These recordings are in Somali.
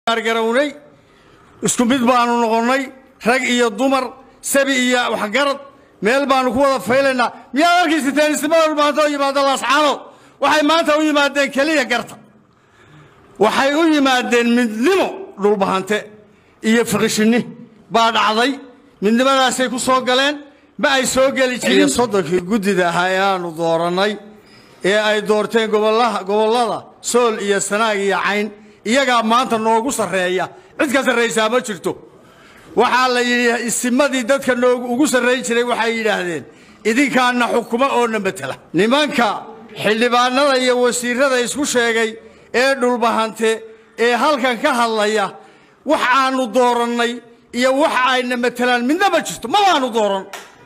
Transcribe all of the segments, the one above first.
garownay isku mid baanu noqonnay rag iyo dumar sabi iyo waxgarad meel baanu ku wada faylaynaa miyaad arkaysateen ismada maanta u yimaada laascaano waxay maanta u yimaadeen keliya garta waxay u yimaadeen midnimo dhulbahante iyo fiqishinni baa dhacday midnimadaasay ku soo galeen ma ay soo geli jirin soddonkii guddida ahaa ee aanu doorannay ee ay doorteen gobollaha gobollada sool iyo sanaag iyo cayn iyagaa maanta noogu sarreeya cid ka sarraysaa ma jirto waxaa la yidhi isimadii dadka noogu ugu sarrayn jiray waxay yidhaahdeen idinkaana xukumo oo na matela nimanka xildhibaanada iyo wasiirrada isku sheegay ee dhulbahante ee halkan ka hadlaya wax aanu doorannay iyo wax ayna matelaan midna ma jirto mabaanu dooran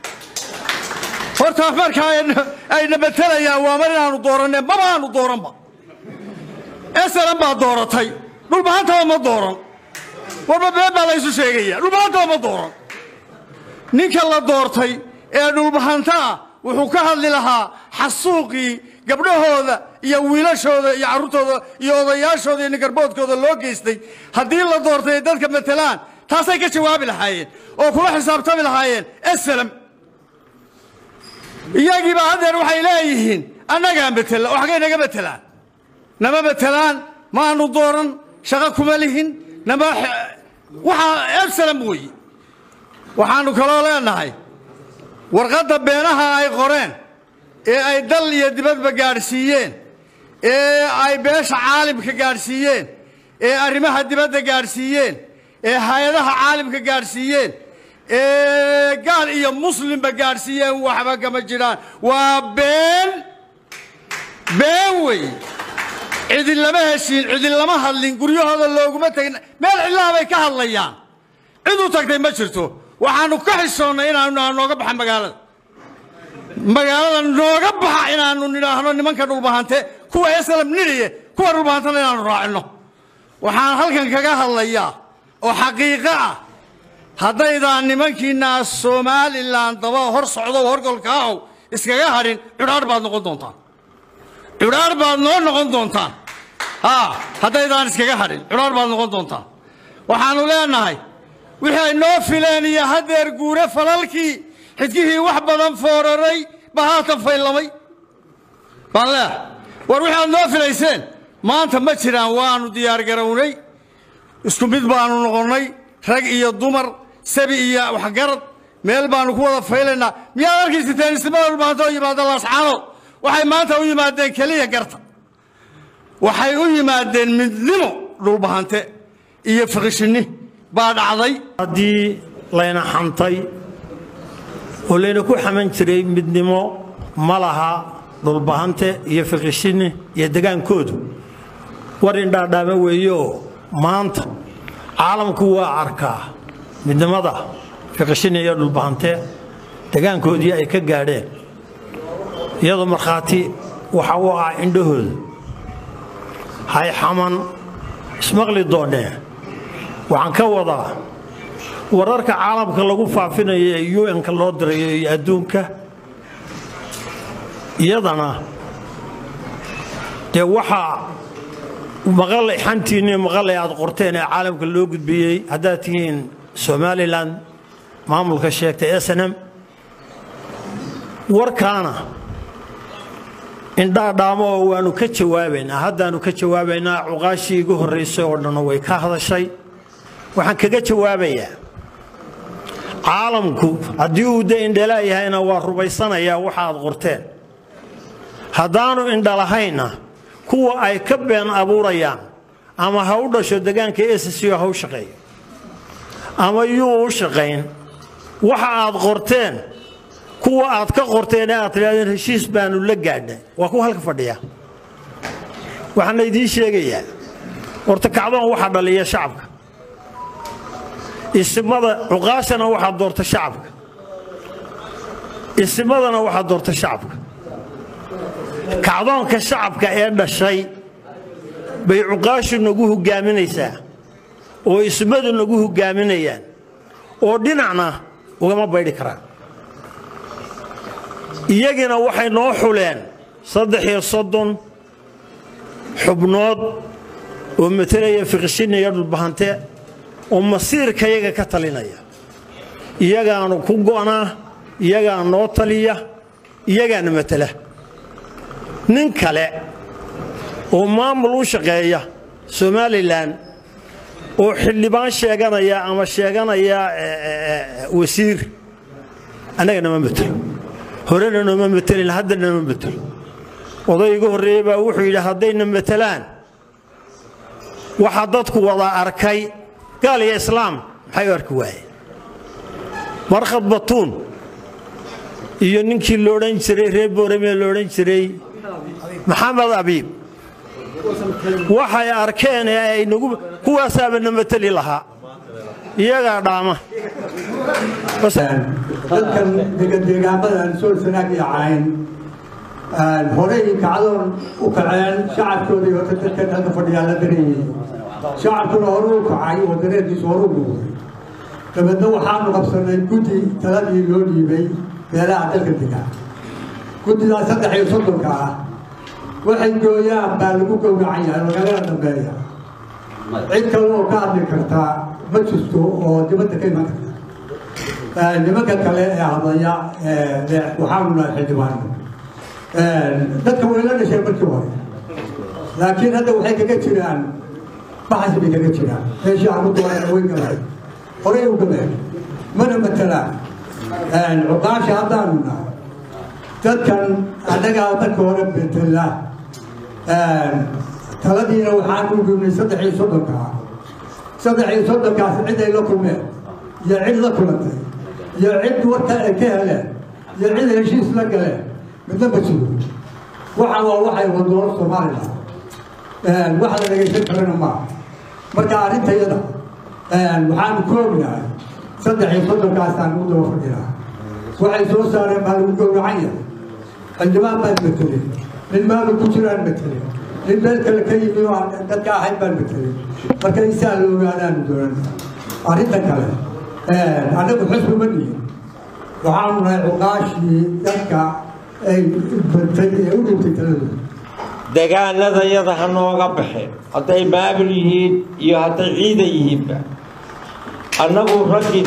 horta marka ayna matelayaan waa mar inaanu dooranne mabaanu dooranba esalan baa dooratay dhulbahantaba ma dooran warba been baa laysu sheegaya dhulbahantaba ma dooran ninka la doortay ee dhulbahanta ah wuxuu ka hadli lahaa xasuuqii gabdhahooda iyo wiilashooda iyo carruurtooda iyo odayaashooda iyo ningarboodkooda loo geystay haddii la doortay ay dadka matelaan taasay ka jawaabi lahaayeen oo kula xisaabtami lahaayeen esalam iyagiiba haddeer waxay leeyihiin annagaa matela oo xaggay naga matelaan nama matelaan maanu dooran shaqo kuma lihin nama waxaa esalam weeye waxaannu kaloo leenahay warqadda beenaha ay qoreen ee ay dal iyo dibadba gaadhsiiyeen ee ay beesha caalimka gaadhsiiyeen ee arrimaha dibadda gaadhsiiyeen ee hay-adaha caalimka gaadhsiiyeen ee gaal iyo muslimba gaadhsiiyeen waxba kama jiraan waa been been wey cidin lama heshiin cidin lama hadlin guryahooda looguma tegin meel cidlaha bay ka hadlayaan cid u tagtay ma jirto waxaannu ka xishoonnay inaanu nooga baxa magaalada magaalada nooga baxa inaannu nidhaahno nimanka dhulbahante kuwa eslam nidhiye kuwa dhulbahantana inaannu raacino waxaan halkan kaga hadlayaa oo xaqiiqo ah haddaydaan nimankiinaa somalilan daba hor socdo horgolka ahow iskaga hadhin cudhaar baad noqon doontaan cudhaar baad noo noqon doontaan ha haddaydaan iskaga hadhin cudhaar baad noqon doontaan waxaannu leenahay wixii ay noo fileen iyo haddeer guure falalkii xidkihii wax badan fooraray ba haatan faylamay baan leehay war wixii aad noo filayseen maanta ma jiraan waannu diyaargarownay isku mid baanu noqonnay rag iyo dumar sabi iyo waxgarad meel baanu ku wada faylaynaa miyaad arkaysateen ismada maanta u yimaada laascaano waxay maanta u yimaadeen keliya garta waxay u yimaadeen midnimo dhulbahante iyo fiqishinni baa dhacday haddii layna xantay oo layna ku xaman jiray midnimo ma laha dhulbahante iyo fiqishinni iyo degaankoodu war indhaadhaama weeyeoo maanta caalamku waa arkaa midnimada fiqishinni iyo dhulbahante degaankoodii ay ka gaadheen iyadoo markhaati waxa u ah indhahooda hay xaman ismaqli doonnee waxaan ka wadaa wararka caalamka lagu faafinayo ee un-ka loo dirayo iyo adduunka iyadana dee waxaa maqalay xantiinni maqalay aad qorteen ee caalamka loo gudbiyey haddaad tihiin somalilan maamulka sheegtay snm warkaana indhaadhaamo oo waannu ka jawaabaynaa haddaannu ka jawaabaynaa cuqaashii igu horraysay oo dhanna way ka hadashay waxaan kaga jawaabayaa caalamku haddii uu de indhalaa yahayna waa rubaysanayaa waxa aad qorteen haddaannu indhalahayna kuwa ay ka been abuurayaan ama ha u dhasho degaanka esco ha u shaqeeyo ama yuu u shaqayn waxa aad qorteen kuwa aad ka qorteen ee aad tidhahdeen heshiis baannu la gaadhnay waa kuwa halka fadhiya waxaana idiin sheegayaa horta kacdoon waxaa dhaliya shacabka isimada cuqaashana waxaa doorta shacabka isimadana waxaa doorta shacabka kacdoonka shacabka ee dhashay bay cuqaashu nagu hogaaminaysaa oo ismadu nagu hogaaminayaan oo dhinacna ugama baydhi karaan iyagina waxay noo xuleen saddex iyo soddon xubnood oo matalaya fiqishinna iyo dhulbahante oo masiirkayaga ka talinaya iyagaanu ku go'naa iyagaa noo taliya iyagaana matala nin kale oo maamul u shaqeeya somalilan oo xildhibaan sheeganaya ama sheeganaya wasiir annaga nama matelo horena nooma matelin hadda nama matelo odayga horreeye baa wuxuu yidhi haddayna matelaan waxaa dadku wada arkay gaal iyo islaam maxay u arki waayeen markhad batuun iyo ninkii loodhan jiray reer boorame loodhan jiray maxamed abiib waxay arkeen ee ay nagu kuwaasaaba na mateli lahaa iyagaa dhaama dadkan degadeegaamadan sool sanaag iyo cayn horey kacdoon u kaceen shacabkoodii horta dadkan halka fadhiyaa la dareeyey shacabkuna hore u kacay oo dareerkiisu hore u muuqday dabeedna waxaanu qabsanay guddi taladii loo dhiibay meelaha dalka degaa guddidaas saddex iyo soddonka ah waxay gooyaan baa lagu gowracan yahay magaalada dambeeya cid kale oo ka hadli kartaa ma jirto oo dibadda ka iman karta nimanka kale ee hadlaya waxaanu nahay xildhibaano dadka way la dhasheen markii hore laakiin hadda waxay kaga jiraan baxas bay kaga jiraan meeshii aan ku doonayna way galeen horey u galeen mana matelaan cuqaasha haddaanu nahay dadkan annagaa marka hore betela taladiina waxaan u gubnay saddex iyo soddonka ah saddex iyo soddonkaas cid ay la kulmeen iyo cid la kulantay iyo cid warka ay ka heleen iyo cid heshiis la galeen midna ma jiro waxa waa waxay wadoon somalilan wax la dhegaysan karana maaha marka arrintayada waxaanu ku ognahay saddex iyo soddonkaasaan u daba fadhinaa waxay soo saareen baa lagu gowracan yahay xildhibaan baan matelin nin maalu ku jiraan matelin nin meel kale ka yimi oo aan dadka ahayn baan matelin marka insaa la ogaadaanu doonan arrinta kale annagu xusbi ma nihin waxaanu nahay cuqaashii dadka ay bantay ee u dhintay taladooda degaanadayada ha nooga baxeen hadday maamul yihiin iyo hadday ciida yihiinba annagu raggii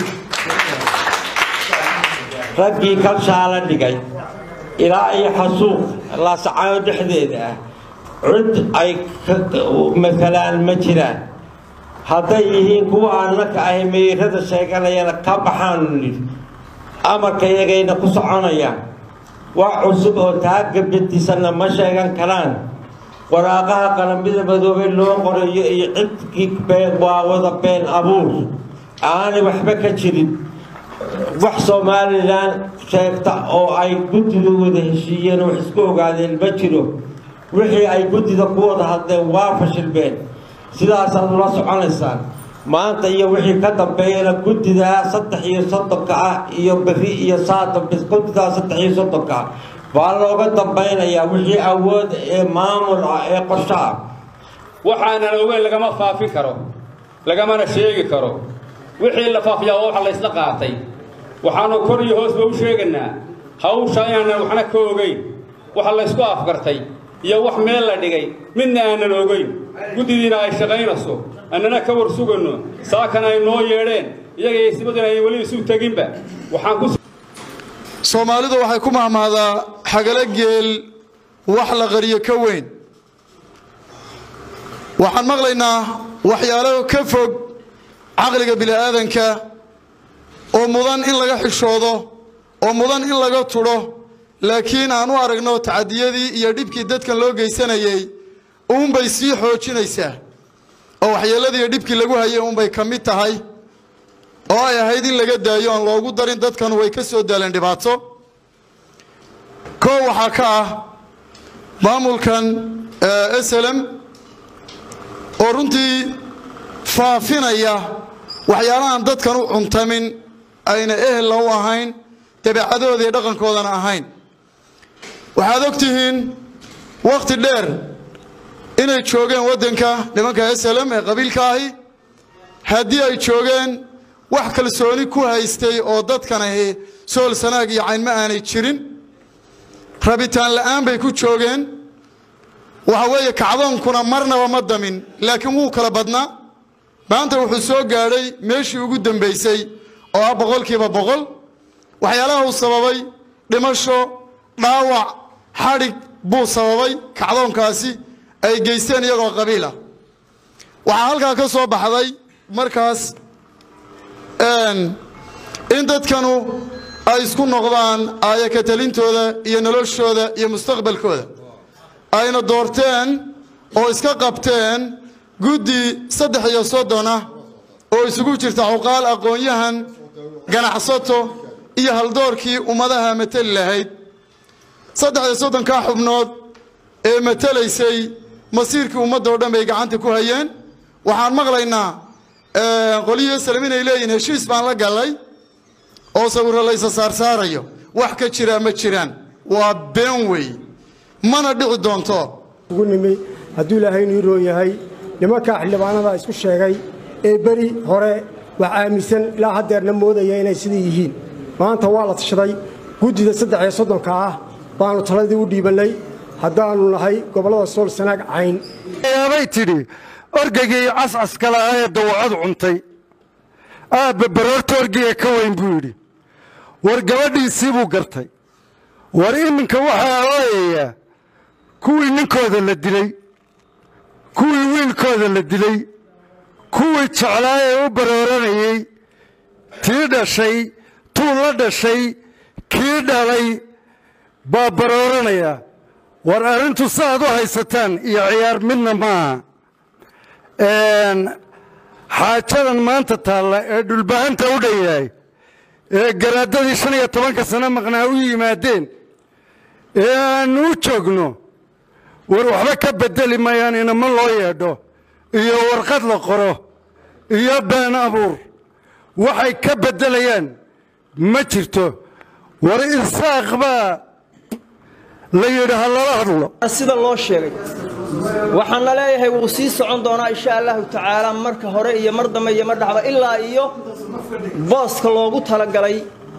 raggii kalshaala dhigay ilaa iyo xasuuq laasacaano dhexdeeda ah cid ay matalaan ma jiraan hadday yihiin kuwa annaka ahi meyrada sheeganayana ka baxaanu nidhi amarka yagayna ku soconayaan wax cusub oo taaga bedisanna ma sheegan karaan waraaqaha qalamida madoobey loo qorayo iyo cidkii been waa wada been abuur aanay waxba ka jirin wax somalilan sheegta oo ay guddidu wada heshiiyeen wax isku ogaadeen ma jiro wixii ay guddida ku wada hadleen waa fashilbeen sidaasaad ula soconaysaan maanta iyo wixii ka dambeeyana guddidaa saddex iyo soddonka ah iyo beri iyo saadambis guddidaa saddex iyo soddonka ah baa looga dambaynayaa wixii awood ee maamul ah ee qorsho ah waxaanan ogeyn lagama faafin karo lagamana sheegi karo wixii la faafiyaa waa waxa la ysla qaatay waxaanu kor iyo hoosba u sheegaynaa hawsha inaanan waxna ka ogeyn waxa laysku afgartay iyo wax meel la dhigay midna aanan ogeyn guddidiina ay shaqaynayso annana ka war suganno saakana ay noo yeedheen iyaga isbadana ay weli isu teginba waxaan ku soomaalidu waxay ku mahmahdaa xagalo geel wax la qariyo ka weyn waxaan maqlaynaa waxyaalo ka fog caqliga bini'aadanka oo mudan in laga xishoodo oo mudan in laga tudho laakiin aan u aragno tacadiyadii iyo dhibkii dadkan loo geysanayey uunbay sii xoojinaysaa oo waxyeelladii iyo dhibkii lagu hayay uunbay ka mid tahay oo ay ahayd in laga daayo aan loogu darin dadkanu way ka soo daaleen dhibaato koo waxaa ka ah maamulkan slm oo runtii faafinaya waxyaalahan dadkan u cuntamin ayna ehella u ahayn dabeecadooda iyo dhaqankoodana ahayn waxaad og tihiin wakhti dheer inay joogeen waddanka nimanka slm ee qabiilka ahi haddii ay joogeen wax kalsooni ku haystay oo dadkan ahi sool sanaag iyo cayn ma aanay jirin rabitaan la'aan bay ku joogeen waxa weeye kacdoonkuna marnaba ma damin laakiin wuu kala badnaa maanta wuxuu soo gaadhay meeshii ugu dambaysay oo ah boqolkiiba boqol waxyaalaha uu sababay dhimasho dhaawac xadhig buu sababay kacdoonkaasi ay geysteen iyagoo qabiil ah waxaa halkaa ka soo baxday markaas in dadkanu ay isku noqdaan aaya ka talintooda iyo noloshooda iyo mustaqbalkooda ayna doorteen oo iska qabteen guddi saddex iyo soddon ah oo isugu jirta cuqaal aqoon-yahan ganacsato iyo haldoorkii ummadaha mateli lahayd saddex iyo soddonkaa xubnood ee matelaysay masiirkii ummaddao dhan bay gacanta ku hayeen waxaan maqlaynaa qolihii salam inay leeyihin heshiis baan la gallay oo sawirro laysa saarsaarayo wax ka jiraa ma jiraan waa been wey mana dhici doonto ugu nimi hadduu ilaahay inuu roon yahay nimankaa xildhibaanada isku sheegay ee beri hore wax aaminsan ilaa haddeerna moodaya inay sidai yihiin maanta waa la tashaday guddida saddex iyo soddonka ah baannu taladii u dhiibannay haddaannu nahay gobollada sool sanaag cayn yaabay tidhi orgagii cascaska lahaa ee dawacadu cuntay aabba baroorta orgiga ka weyn buu yidhi war gabadhiisii buu gartay war iminka waxaa ooyayaa kuwii ninkooda la dilay kuwii wiilkooda la dilay kuwii jeclaa ee u barooranayey tii dhashay tuu la dhashay kii dhalay baa barooranaya war arrintu saaad u haysataan iyo ciyaar midna maaha xaajadan maanta taalla ee dhulbahanta u dhan yahay ee garaadadii shan iyo tobanka sano maqnaa u yimaadeen ee aannu u joogno war waxba ka beddeli mayaan inama loo yeedho iyo warqad la qoro iyo been abuur waxay ka beddelayaan ma jirto war irsaaq baa la yidhi ha lala hadlo sida loo sheegay waxaanna leeyahay wuu sii socon doonaa insha allahu tacaala marka hore iyo mar dambe iyo mar dhaxba ilaa iyo booska loogu talagalay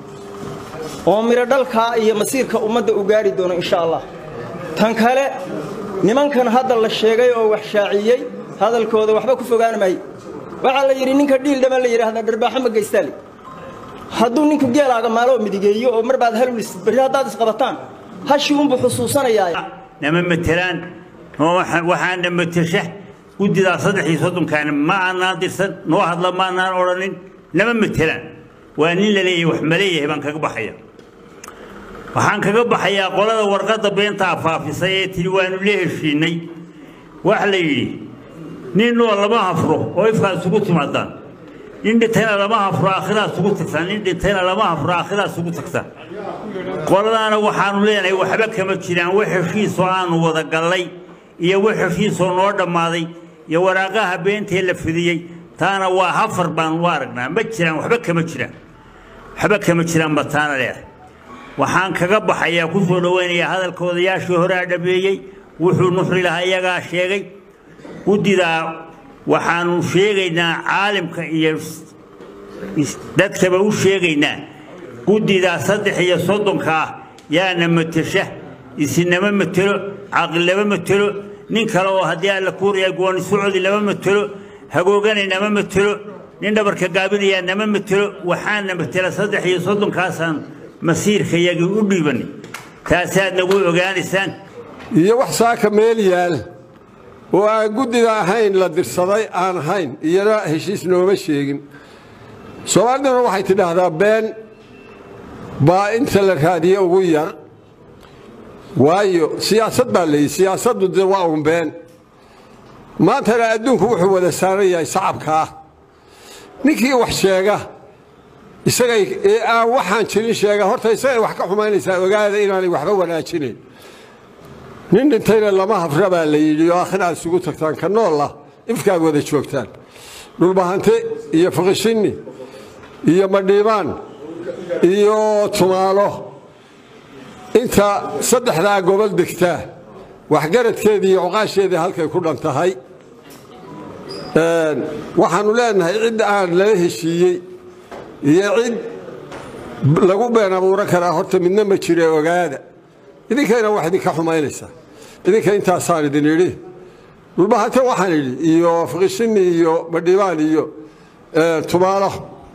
oo midho dhalkaa iyo masiirka ummadda u gaari doono insha allah tan kale nimankan hadda la sheegay oo wax shaaciyey hadalkooda waxba ku fogaan maayo waxaa la yidhi ninka dhiildhama la yidhaahdaa dharbaaxo ma geystaale hadduu ninku geelaaga maaloo midigeeyo oo mar baad halulis berri haddaad isqabataan hashii unbuu xusuusanayaa nama matelaan waxaana matesha guddidaa saddex iyo soddonkaana ma aanaan dirsan noo hadla ma aanaan odhanin nama matelaan waa nin la leeyahay wax ma leeyahay baan kaga baxaya waxaan kaga baxayaa qolada warqadda beenta afaafisay ee tidhi waanu la heshiinay waxa la yidhi nin noo lama hafro oo ifkaa isugu timaadaan nin dhintayna lama hafro aakhiraa isugu tagtaan nin dhintayna lama hafro aakhiraa isugu tagtaan qoladaana waxaanu leenahay waxba kama jiraan wax heshiisoo aanu wada gallay iyo wax heshiisoo noo dhammaaday iyo waraaqaha beentee la fidiyey taana waa hafar baanu u aragnaa ma jiraan waxba kama jiraan waxba kama jiraan ba taana leedahay waxaan kaga baxayaa ku soo dhowaynayaa hadalka odayaashii horea dhameeyey wuxuu nuxri lahaa iyagaa sheegay guddidaa waxaanu sheegaynaa caalimka iyo dadkaba u sheegaynaa guddidaa saddex iyo soddonka ah yaana matesha isinama matelo caqli lama matelo nin kale oo haddii alla kuuraya gooni socodi lama matelo hagoogana nama matelo nin dhabarka gaabinayaa nama matelo waxaana matela saddex iyo soddonkaasaan masiirka yagii u dhiibanay taasaad nagu ogaanaysaan iyo wax saaka meel yaal oo aan guddida ahayn la dirsaday aan ahayn iyana heshiis nooma sheegin soomaaliduna waxay tidhaahdaa been baa inta la raadiye ugu yar waayo siyaasad baa layidhi siyaasaddu de waa un been maantana adduunku wuxuu wada saaran yahay sacabka ah ninkii wax sheega isagay ee aan waxaan jirin sheega horta isagay wax ka xumaynaysaa ogaada inaanay waxba wanaajinayn nin dhintayna lama hafra baa la yidhi oo aakhir aad isugu tagtaan ka noolah ifkaad wada joogtaan dhulbahante iyo fiqishinni iyo madhiibaan iyo tumaalo inta saddexdaa gobol degtaa waxgaradkeedii iyo cuqaasheedii halkay ku dhan tahay waxaannu leenahay cid aan lala heshiiyey iyo cid lagu been abuuran karaa horta midna ma jire ogaada idinkayna wax idinka xumaynaysaa idinka intaasaan idin idhi dhulbahante waxaan idhi iyo fiqishini iyo badhibaan iyo tumaalo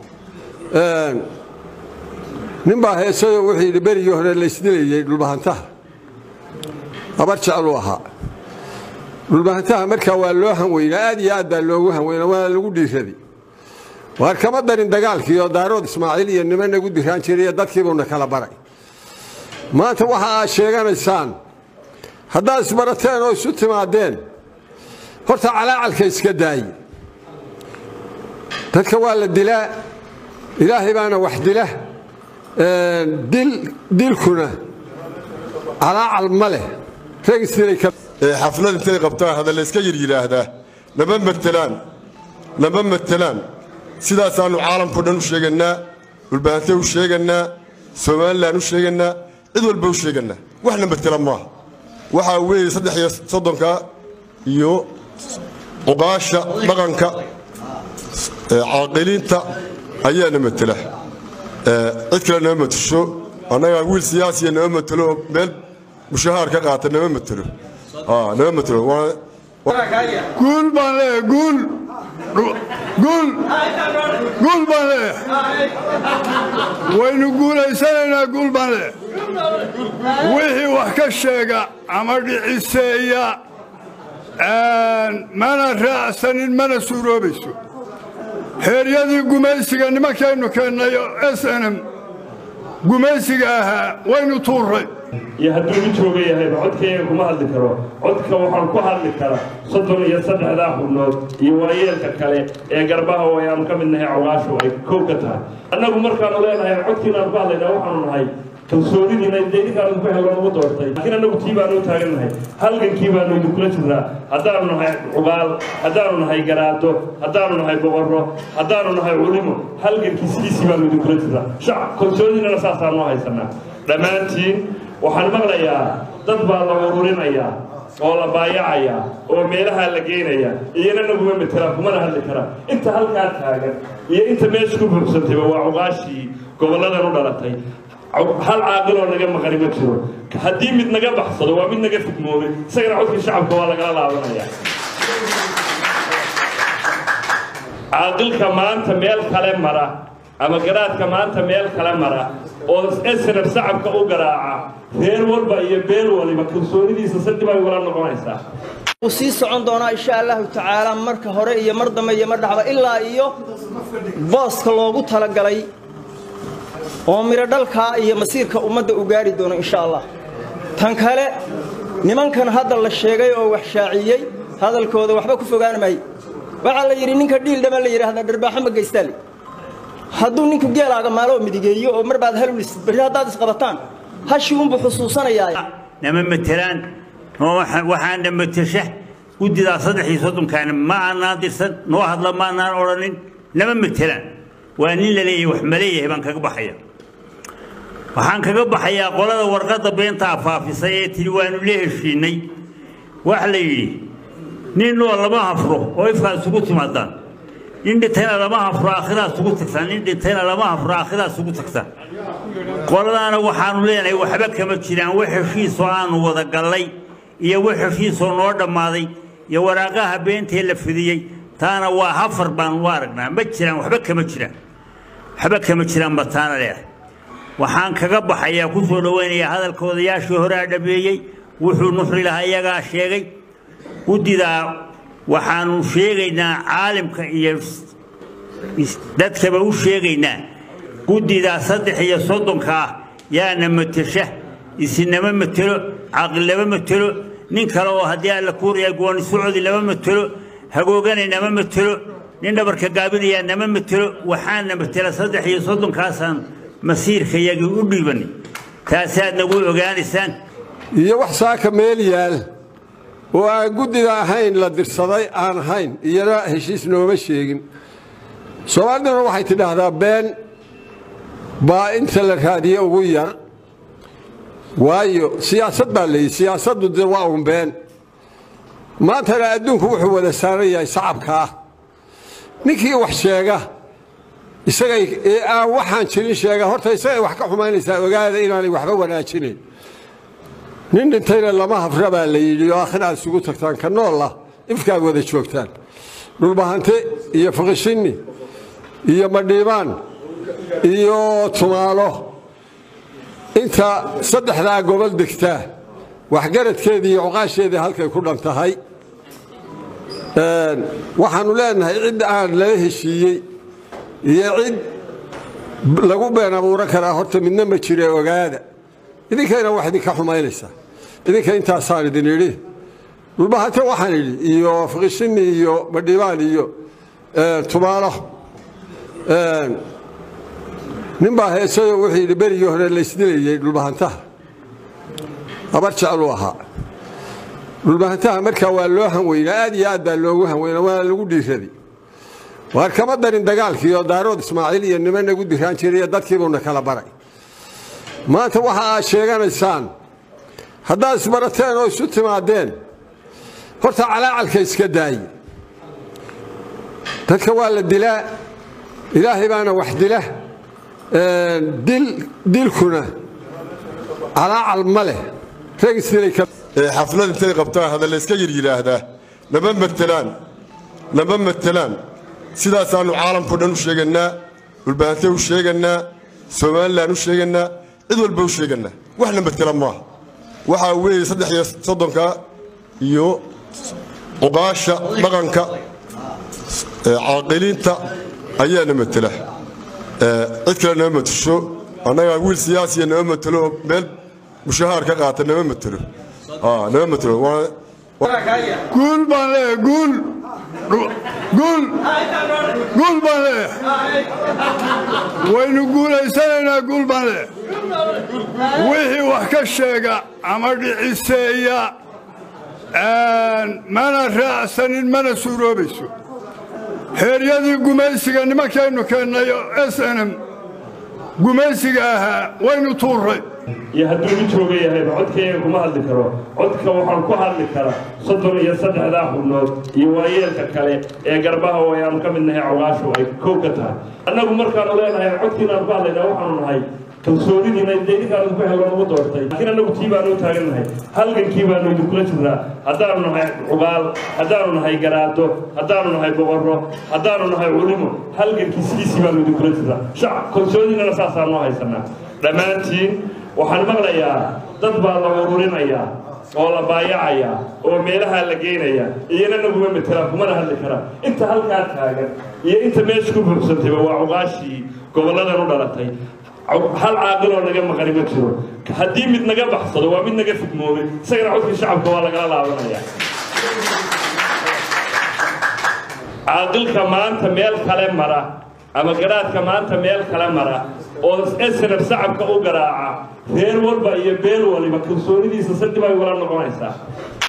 nin baa heesayoo wuxuu yidhi berigii hore laysdilayey dhulbahantaha habar jecluu ahaa dhulbahantaha markaa waa loo hanweynaa aad iyo aad baa loogu hanweynaa waana lagu dhiiraday waar kama darin dagaalkiioo daarood ismaaciil iyo niman nagu diraan jirayo dadkiibuuna kala baray maanta waxa aad sheeganaysaan haddaad isbarateen oo isu timaadeen horta calaacalka iska daaye dadka waa la dilaa ilaahay baana wax dila dilkuna calaacal ma leh xaflad intay qabtaan hadda layska yir yidhaahdaa lama matelaan lama matelaan sidaasaannu caalamkao dhan u sheegannaa dhulbaantay u sheegannaa somalilan u sheegannaa cid walba u sheegannaa waxna matela maaha waxaa weeye saddex iyo soddonka iyo cuqaasha dhaqanka caaqiliinta ayaana matela cid kale nama matasho annagaa wiil siyaasiya nama matelo oo meel mushahaar ka qaata nama matelo nama matelo guul baan leeyahay guul guul guul baan leeyahay waynu guulaysanaynaa guul baan leeyahay wixii wax ka sheega ama dhiciseeya mana raacsanin mana suuroobayso heeryadii gumaysiga nimankaynu keennay s n m gumaysiga ahaa waynu tuurray iyo hadduu u jooga yahayba codkayga kuma hadli karo codka waxaan ku hadli karaa soddon iyo saddexdaa xubnood iyo waayeelka kale ee garbaha oo ayaanu ka mid nahay cawgaashu ay kow ka tahay annagu markaanu leenahay codkiinaanu ku hadlaynaa waxaanu nahay kalsoonidiina idinkaan idinku helo nagu doortay laakiin annagu tii baanu u taagannahay halgankii baanu idinkula jirnaa haddaanu nahay cugaal haddaanu nahay garaado haddaanu nahay boqorro haddaanu nahay culimo halgankii sidiisii baanu idinkula jirnaa shacab kalsoonidiinana saasaanu haysanaa dhammaantiin waxaan maqlayaa dad baa la ururinayaa oo la baayacayaa oo meelahaa la geynayaa iyana naguma metelaan kumana hadli karaa inta halkaa taagan iyo inta meesha ku buuxsantayba waa cuqaashii gobolladan u dhalatay hal caaqiloo naga maqani ma jiro haddii mid naga baxsado waa mid naga fidmoobay isagana codkii shacabka waa lagala laabanaya caaqilka maanta meel kale mara ama garaadka maanta meel kale mara oo snf shacabka u garaaca reer walba iyo beel waliba kalsoonidiisa sadib ay wala noqonaysaa wuu sii socon doonaa insha allahu tacaala marka hore iyo mar dambe iyo mar dhaxba ilaa iyo booska loogu talagalay oo midho dhalkaa iyo masiirka ummadda u gaari doono insha allah tan kale nimankan hadda la sheegay oo wax shaaciyey hadalkooda waxba ku fogaan maayo waxaa la yidhi ninka dhiildhama la yidhaahdaa dharbaaxo ma geystaale hadduu ninku geelaaga maaloo midigeeyo oo mar baad halulis berri haddaad isqabataan hashii unbuu xusuusanayaa nama matelaan waxaana matasha guddidaa saddex iyo soddonkaana ma aanaan dirsan noo hadla ma aanaan odhanin nama matelaan waa nin la leeyahay wax ma leeyahay baan kaga baxaya waxaan kaga baxayaa qolada warqadda beentaa faafisay ee tidhi waanu la heshiinay waxa la yidhi nin noo lama hafro oo ifkaa isugu timaadaan nin dhintayna lama hafro aakhiraa isugu tagtaan nin dhintayna lama hafro aakhiraa isugu tagtaan qoladaana waxaanu leenahay waxba kama jiraan wax heshiisoo aanu wada gallay iyo wax heshiisoo noo dhammaaday iyo waraaqaha beentee la fidiyey taana waa hafar baan u aragnaa ma jiraan waxba kama jiraan waxba kama jiraan ba taana leedahay waxaan kaga baxayaa ku soo dhowaynayaa hadalka odayaashii horea dhameeyey wuxuu nuxri lahaa iyagaa sheegay guddidaa waxaanu sheegaynaa caalimka iyo dadkaba u sheegaynaa guddidaa saddex iyo soddonka ah yaana matesha isinama matelo caqli lama matelo nin kale oo haddii alla kuuraya gooni socodi lama matelo hagoogana nama matelo nin dhabarka gaabinayaa nama matelo waxaana matela saddex iyo soddonkaasaan masiirka yagii u dhiibanay taasaad nagu ogaanaysaan iyo wax saaka meel yaal oo aan guddida ahayn la dirsaday aan ahayn iyana heshiis nooma sheegin soomaaliduna waxay tidhaahdaa been baa inta la raadiye ugu yar waayo siyaasad baa layidhi siyaasaddu de waa un been maantana adduunku wuxuu wada saaran yahay sacabka ah ninkii wax sheega isagay ee aan waxaan jirin sheega horta isagay wax ka xumaynaysaa ogaada inaanay waxba wanaajinayn nin dhintayna lama hafra baa la yidhi oo akhina aad isugu tagtaan ka noola ifkaad wada joogtaan dhulbahante iyo fakishinni iyo madhiibaan iyo tumaalo inta saddexdaa gobol degtaa waxgaradkeedii iyo cuqaasheedii halkay ku dhan tahay waxaannu leenahay cid aan lala heshiiyey iyo cid lagu been abuuran karaa horta midna ma jire ogaada idinkayna wax idinka xumaynaysaa idinka intaasaan idin idhi dhulbahante waxaan idhi iyo fakishinni iyo madhibaan iyo tumaalo nin baa heesayoo wuxuu yidhi berigii hore laysdilayey dhulbahantaha habar jecluu ahaa dhulbahantaha markaa waa loo hanweynaa aad iyo aad baa loogu hanweynaa waana lagu dhiiraday waar kama darin dagaalkii oo daarood ismaaciil iyo niman nagu diraan jiray dadkiibuuna kala baray maanta waxa aad sheeganaysaan haddaad isbarateen oo isu timaadeen horta calaacalka iska daaye dadka waa la dilaa ilaahay baana wax dila dilkuna calaacal ma leh xaflad intay qabtaan hadalla iska yir yidhaahdaa nama matelaan nama matelaan sidaasaannu caalamkao dhan u sheegannaa dhulbahante u sheegannaa somalilan u sheegannaa cid walba u sheegannaa waxna matela maaha waxaa weeye saddex iyo soddonka iyo cuqaasha dhaqanka caaqiliinta ayaana matela cid kale nama matasho annagaa wiil siyaasiya nama matelo oo meel mushahaar ka qaata nama matelo nama matelo guul baan leeyahay guul guul guul baan leeyahay waynu guulaysanaynaa guul baan leeyahay wixii wax ka sheega ama dhiciseeya mana raacsanin mana suuroobayso heeryadii gumaysiga nimankaynu keennay s n m gumaysiga ahaa waynu tuurray iyo hadduu mid jooga yahayba codkayga kuma hadli karo codka waxaan ku hadli karaa soddon iyo saddexdaa xubnood iyo waayeelka kale ee garbaha oo ayaanu ka mid nahay cawaashu ay koob ka tahay annagu markaanu leenahay codkiinaan ku hadlaynaa waxaanu nahay kalsoonidiina dee idinkaan idinku hello nagu doortay laakiin annagu tii baanu u taagannahay halgankii baanu idinkula jirnaa haddaanu nahay cubaal haddaanu nahay garaado haddaanu nahay boqorro haddaanu nahay culimo halgankii sidiisii baanu idinkula jirnaa shacab kalsoonidinana saasaanu haysanaa dhammaantiin waxaan maqlayaa dad baa la ururinayaa oo la baayacayaa oo meelahaa la geynayaa iyana naguma matelaan kumana hadli karaa inta halkaa taagan iyo inta meesha ku buuxsantayba waa cuqaashii gobolladan u dhalatay hal caaqiloo naga maqani ma jiro haddii mid naga baxsado waa mid naga fidmoobay isagana codkii shacabka waa lagala laabanaya caaqilka maanta meel kale mara ama garaadka maanta meel kale mara oo snf shacabka u garaaca reer walba iyo beel waliba kalsoonidiisa sadib ay wala noqonaysaa